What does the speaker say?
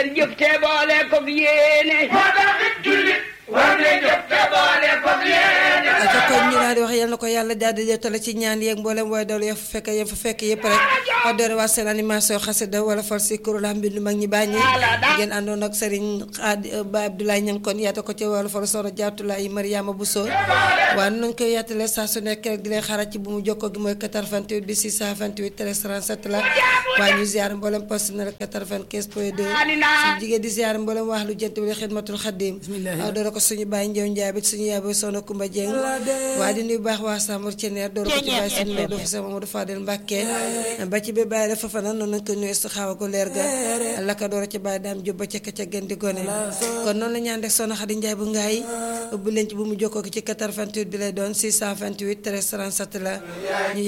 leen jëf te boole ko yéene moo tax it jullit war na jëf te boole ko yéene te kon ñu daal di wax yal na ko yàlla daal di jotale ci ñaan yeeg mboolem waaye dalu ya fa fekk yam fa fekk yëpp rek wax doore waa seen animation xasida wala fal si kuréel mbindu mag ñi bàññi ngeen àndoon ak Serigne Xaadi Ba Abdoulaye Ñang kon yaata ko ci wala fal soxna Jaatulaay Mariama Bousso waaye nañ koy yaatale saa su nekk rek di leen xarat ci bu mu jokkoo gi mooy 88 bi 628 13 37 la waaye ñu ziar mboolem personnel 95 point 2 suñu jigéen di ziar mboolem wax lu jënt bi xidmatul xadim waaw doore ko suñu bàyyi njew njaay bi suñu yaay bi soxna Kumba Jeng waaye di nuyu baax waa Sambour Ceneer door ko ci bàyyi suñu loolu dafa sama Mamadou Fadel Mbàkke ba ci bi bàyyi dafa fanaan noonu nañ ko nuyu su xaw a ko leer ga la ko door ci bàyyi daam jób ba ca ka ca gën di gone kon noonu la ñaan rek soxna Xadi Njaay bu ngaay ubbi leen ci bu mu jokkoo ki ci 88 bi lay doon 628 13 37 la